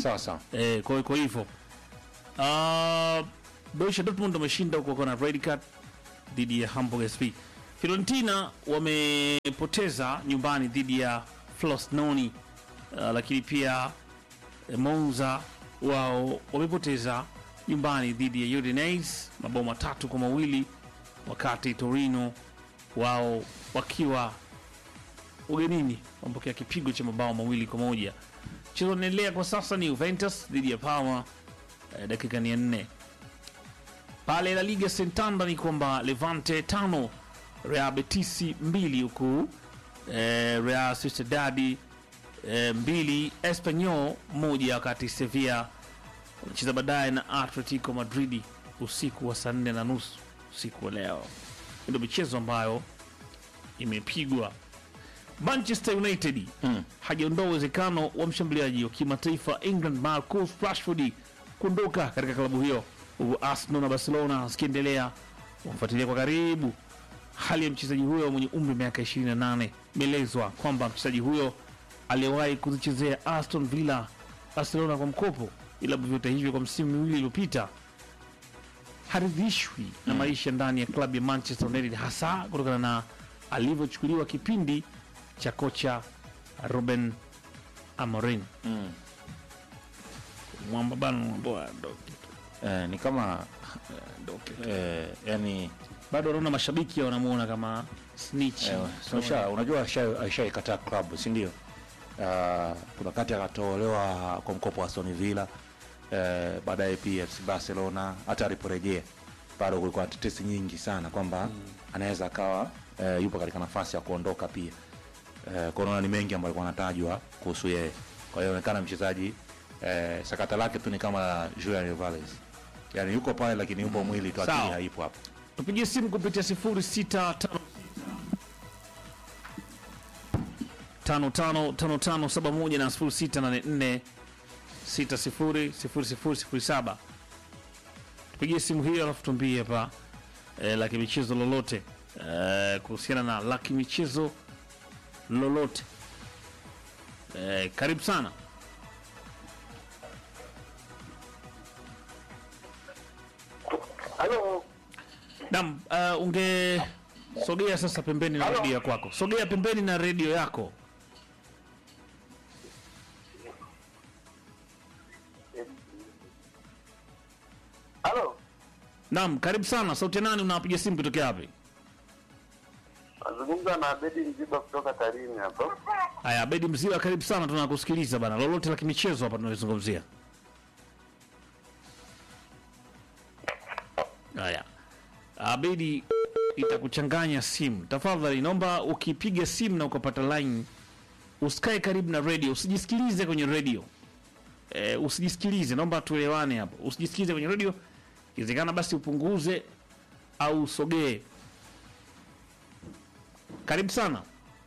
sawa sawa eh, kwa kwa hivyo uh, Borussia Dortmund wameshinda huko kwa na red card dhidi ya Hamburg SV. Fiorentina wamepoteza nyumbani dhidi ya Frosinone uh, lakini pia eh, Monza wao wamepoteza nyumbani dhidi ya Udinese mabao matatu kwa mawili wakati Torino wao wakiwa ugenini wamepokea kipigo cha mabao mawili kwa moja. Mchezo unaendelea kwa sasa ni Juventus dhidi ya Parma eh, dakika ni ya nne. Pale La Liga Santander ni kwamba Levante tano Real Betis mbili huku eh, Real Sociedad eh, mbili Espanyol moja, wakati Sevilla wanacheza baadaye na Atletico Madrid usiku wa saa nne na nusu usiku wa leo. Ndio michezo ambayo imepigwa. Manchester United Mm. hajaondoa uwezekano wa mshambuliaji wa kimataifa England Marcus Rashford kuondoka katika klabu hiyo, huku Arsenal na Barcelona zikiendelea kumfuatilia kwa karibu hali ya mchezaji huyo mwenye umri wa miaka 28. Imeelezwa kwamba mchezaji huyo aliyewahi kuzichezea Aston Villa, Barcelona kwa mkopo, ila vyote hivyo kwa msimu miwili iliyopita haridhishwi na maisha ndani ya klabu ya Manchester United, hasa kutokana na alivyochukuliwa kipindi cha kocha Ruben Amorim. mm. Mwamba bana mwamba ndoke. eh, ni kama eh, yani Bado wanaona mashabiki wanamuona kama snitch. eh, unasha- unajua asha- ashaikataa klabu si ndio? Uh, kuna kati akatolewa kwa mkopo wa Aston Villa eh, baadaye pia FC Barcelona, hata aliporejea bado kulikuwa na tetesi nyingi sana kwamba anaweza akawa eh, yupo katika nafasi ya kuondoka pia eh, kwa unaona ni mengi ambayo alikuwa anatajwa kuhusu yeye. Kwa hiyo inaonekana mchezaji eh, sakata lake tu ni kama la Julian Alvarez, yani yuko pale lakini yupo mwili tu, akili Sawa. haipo hapo. Tupigie simu kupitia 0656 555571 na 0684 600007. Tupigie simu hiyo alafu tuambie hapa eh, la kimichezo lolote eh, kuhusiana na la kimichezo lolote eh, karibu sana. Halo, Naam, uh, ungesogea sasa pembeni na Halo. redio kwako. Sogea pembeni na redio yako. halo, Naam, karibu sana. Sauti ya nani unapiga simu kutokea wapi? nazungumza na Abedi Mziba kutoka Tarime hapa. Haya, Abedi Mziwa, karibu sana, tunakusikiliza bana. Lolote la kimichezo hapa tunalizungumzia. Haya, Abedi, itakuchanganya simu. Tafadhali naomba ukipiga simu na ukapata line usikae karibu na radio, usijisikilize kwenye radio. E, usijisikilize, naomba tuelewane hapo. Usijisikilize kwenye radio, ikiwezekana basi upunguze au usogee. Karibu sana.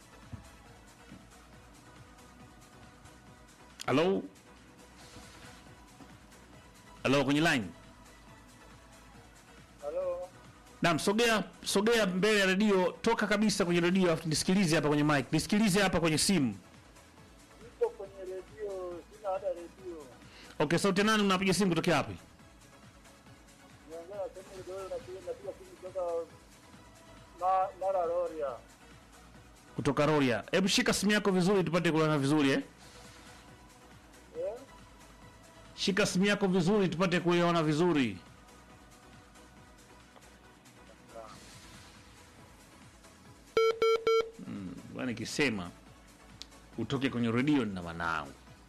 Halo, halo, kwenye line. Halo, Naam, sogea sogea mbele ya redio, toka kabisa kwenye redio, afu nisikilize hapa kwenye mic, nisikilize hapa kwenye simu. nipo kwenye redio, sina hata redio. Okay, sauti ya nani unapiga simu kutokea wapi? Niongea na sehemu ile napiga napiga simu kutoka na Mara Roria. Kutoka Roria. Hebu shika simu yako vizuri tupate kuona vizuri eh? Eh? Shika simu yako vizuri tupate kuiona vizuri. Mm, bwana nikisema utoke kwenye redio na manao,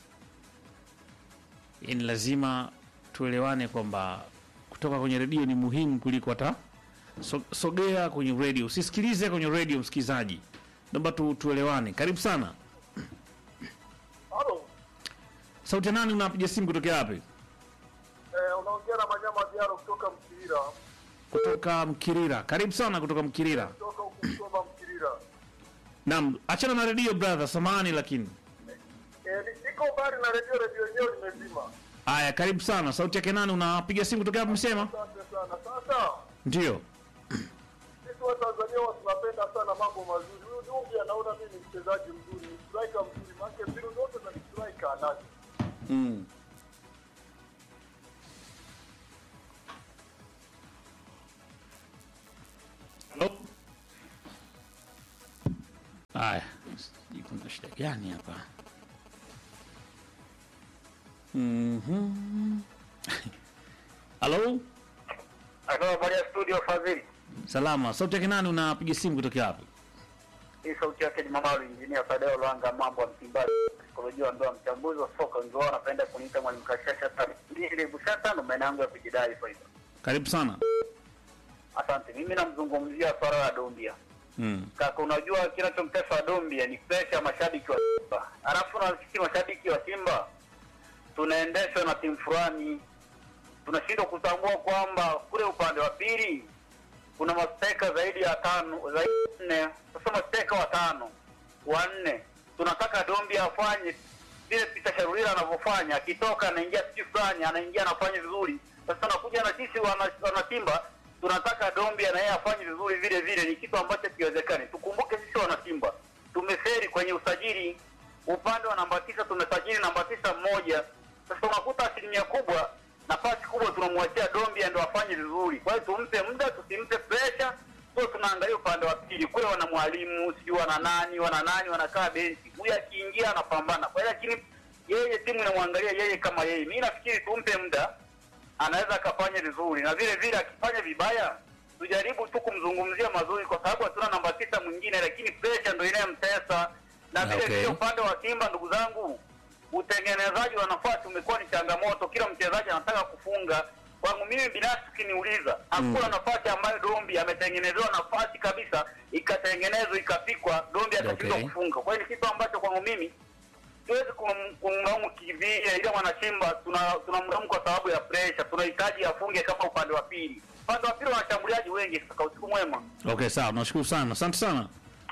yaani lazima tuelewane kwamba kutoka kwenye redio ni muhimu kuliko hata so, sogea kwenye redio, usisikilize kwenye redio. Msikilizaji, naomba tu, tuelewane. Karibu sana. Halo, Sauti ya nani unapiga simu kutokea wapi? eh, unaongea na Manyama Diaro kutoka Mkirira. kutoka Mkirira. Karibu sana kutoka Mkirira. Kutoka huku Msoma Mkirira. Naam, achana na redio brother, samahani lakini. Eh, ni- niko mbali na redio, redio yenyewe imezima. Haya, karibu sana. Sauti yake nani? Unapiga simu kutokea wapi msema? Asante sana. Sasa Ndio. sisi wa Tanzania huwa tunapenda sana mambo mazuri. Huyu Dumbi anaona mimi ni mchezaji mzuri, ni striker mzuri, maana mbinu zote za striker anazo. Mm. Haya, sijui kuna shida gani hapa? Mhm. Halo, Halo, habari ya studio Fadhili. salama. Sauti yake nani? Unapiga simu kutoka wapi? Hii sauti yake ni Mamaru Injinia Tadeo Lwanga, mambo ya Msimbazi, saikolojia ndoa, mchambuzi wa soka, wengi wao wanapenda kuniita mwalimu Kashasha Tabiri Bushata, ndo maana yangu ya kujidai faida. Karibu sana. Asante. Mimi namzungumzia swala la Dombia. Mm. Kaka, unajua kinachomtesa Dombia ni presha mashabiki wa Simba, alafu na sisi mashabiki wa Simba tunaendeshwa na timu fulani, tunashindwa kutambua kwamba kule upande wa pili kuna masteka zaidi ya tano zaidi ya nne, sasa masteka watano wanne. Tunataka Dombia afanye vile Peter Sharulila anavyofanya, akitoka anaingia sisi fulani, anaingia anafanya vizuri. Sasa nakuja na sisi wana, wana Simba tunataka Dombia na yeye afanye vizuri vile vile, ni kitu ambacho kiwezekani. Tukumbuke sisi wana Simba tumeferi kwenye usajili, upande wa namba tisa tumesajili namba tisa mmoja. Sasa unakuta asilimia kubwa, nafasi kubwa tunamwachia Dombia ndo afanye vizuri. Kwa hiyo tumpe muda, tusimpe pressure, sio tunaangalia upande wa pili kule, wana mwalimu sijui wana nani wana nani wanakaa benchi, huyu akiingia anapambana. Kwa hiyo lakini yeye timu inamwangalia yeye kama yeye. Mimi nafikiri tumpe muda, anaweza akafanya vizuri, na vile vile akifanya vibaya tujaribu tu kumzungumzia mazuri, kwa sababu hatuna namba tisa mwingine, lakini pressure ndo inayomtesa. Na vile Okay. vile upande wa Simba, ndugu zangu, utengenezaji wa nafasi umekuwa ni changamoto. Kila mchezaji anataka kufunga. Kwangu mimi binafsi, ukiniuliza, hakuna nafasi ambayo Dombi ametengenezewa nafasi kabisa ikatengenezwa ikapikwa, Dombi atashindwa Okay. kufunga. Kwa hiyo ni kitu ambacho kwangu mimi siwezi kum- kumlaumu kivile, ila mwanashimba tuna tunamlaumu kwa sababu ya pressure. Tunahitaji afunge kama upande wa pili. Upande wa pili wana washambuliaji wengi. Kaka, usiku mwema. Okay, sawa. Nashukuru sana. Asante sana.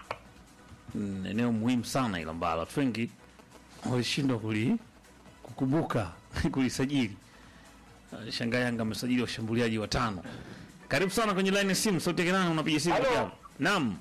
Mm, eneo muhimu sana ila ambalo watu wengi walishindwa kuli kukumbuka kulisajili. Uh, Shangaa Yanga amesajili washambuliaji watano. Karibu sana kwenye line ya simu. Sauti yake nani? Unapiga simu Halo. kutoka wapi? Naam.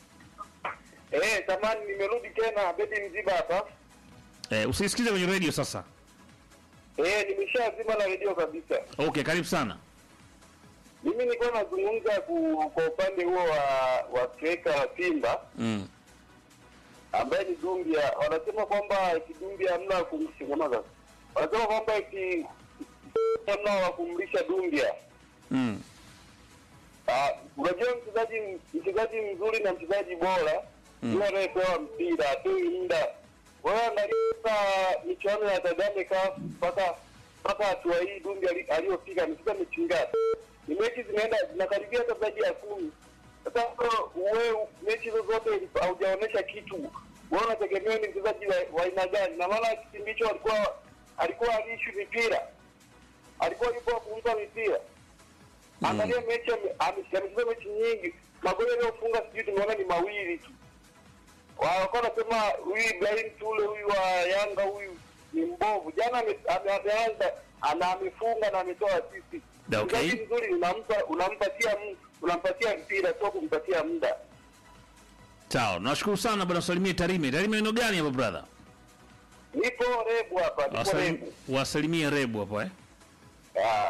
Eh, tamani nimerudi tena Bedi Mziba hapa. Eh, usisikize kwenye radio sasa. Eh, nimeshazima na redio kabisa. Okay, karibu sana. Mimi nilikuwa nazungumza ku, kwa upande huo wa wa striker wa Simba Mm. ambaye ni Dumbia. Wanasema kwamba eti Dumbia hamna kumshingamaza. Wanasema kwamba eti hamna wa kumlisha Dumbia. Mm. Ah, unajua mchezaji mchezaji mzuri na mchezaji bora yule anayepewa mpira atoi muda. Wewe angalia sasa michuano ya Kagame Cup mpaka mpaka hatua hii Dumbi ali- aliyofika amefika mechi ngapi? Ni mechi zinaenda zinakaribia hata zaidi ya kumi. Sasa wewe mechi hizo zote haujaonesha kitu. Wewe unategemea ni mchezaji wa wa aina gani? Na maana kipindi hicho alikuwa alikuwa aliishi mipira, alikuwa yupo kumpa mipira Angalia mechi ame- ame- amecheza mechi nyingi, magoli aliyofunga sijui tumeona ni mawili tu. Walikuwa wanasema huyu Ibrahim Tule huyu wa Yanga huyu ni mbovu. Jana ame- ame- ameanza ana amefunga na ametoa assist. Da, okay. Mchezaji mzuri unampa unampatia m- unampatia mpira sio kumpatia muda. Sawa. Nashukuru sana bwana Salimie Tarime. Tarime neno gani hapa brother? Nipo rebu hapa, nipo Wasalim, rebu. wasalimie Rebu hapo eh. Ah,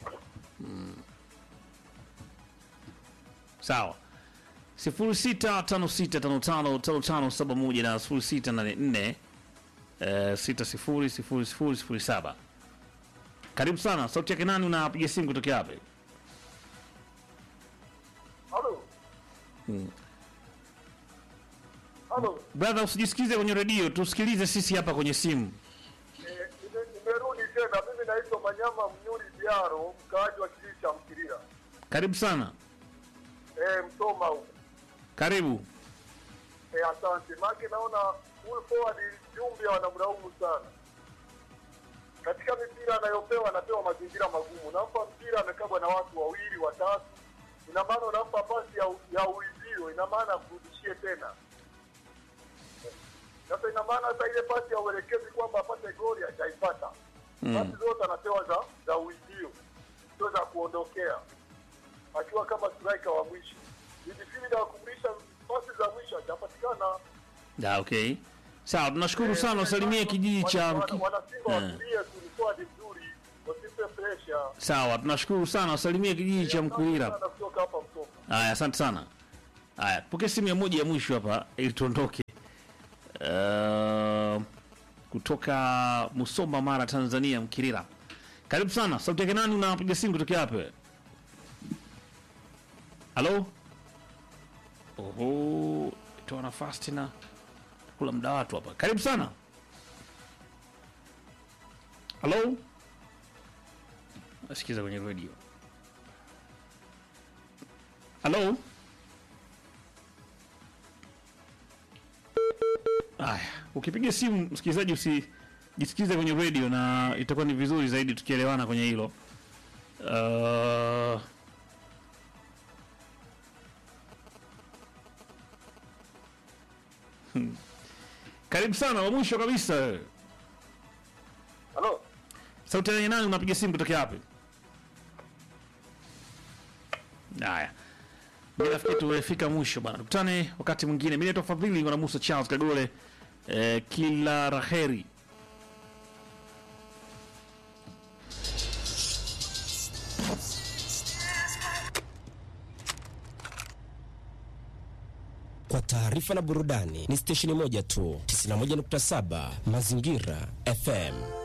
Sawa. 0656555571 na 0684 eh, 600007. Karibu sana. Sauti yake nani unapiga simu kutokea wapi? Halo. Halo. Brother usijisikize kwenye redio, tusikilize sisi hapa kwenye simu. Eh, nime- nimerudi tena. Mimi naitwa Manyama Mnyuri Diaro, mkaaji wa kijiji cha Mkirira. Karibu sana. Eh, Msoma huko. Karibu. Eh, asante. Maana naona huyu forward Jumbe wanamlaumu sana. Katika mipira anayopewa anapewa mazingira magumu. Nampa mpira amekabwa na watu wawili watatu. Ina maana unampa pasi ya, ya uizio, ina maana akurudishie tena. Sasa ina maana hata ile pasi ya uelekezi kwamba apate goli hajaipata. Pasi zote anapewa za za uizio, sio za kuondokea, akiwa kama striker wa mwisho. Midfielder wa kumlisha pasi za mwisho hajapatikana. Da, okay. Sawa, tunashukuru sana. Usalimie kijiji cha Wana- Mki- wana- Wanasimba Eh. watulie tu, ni forward mzuri, wasimpe pressure. Sawa, tunashukuru sana. Usalimie kijiji cha Mkuira. Sana kutoka hapa Msoma. Haya, asante sana. Haya, pokea simu ya moja ya mwisho hapa ili tuondoke. uh, kutoka Musoma, Mara, Tanzania, Mkirira. Karibu sana. Sauti yake nani? Unapiga simu kutokea wapi? wewe? Halo? Oho, toa nafasi tena, kula muda watu hapa. Karibu sana. Halo? Nasikiza kwenye radio. Halo? Aya, ukipiga simu msikilizaji, usijisikize kwenye radio, na itakuwa ni vizuri zaidi tukielewana kwenye hilo. Uh, hmm. Karibu sana, wa mwisho kabisa wewe. Halo, Sauti ya nani? Unapiga simu kutokea wapi? Haya, mi nafikiri tumefika mwisho bana, tukutane wakati mwingine. Mi naitwa Fadhili na Musa Charles Kagole. Eh, kila raheri. Kwa taarifa na burudani ni stesheni moja tu, 91.7 Mazingira FM.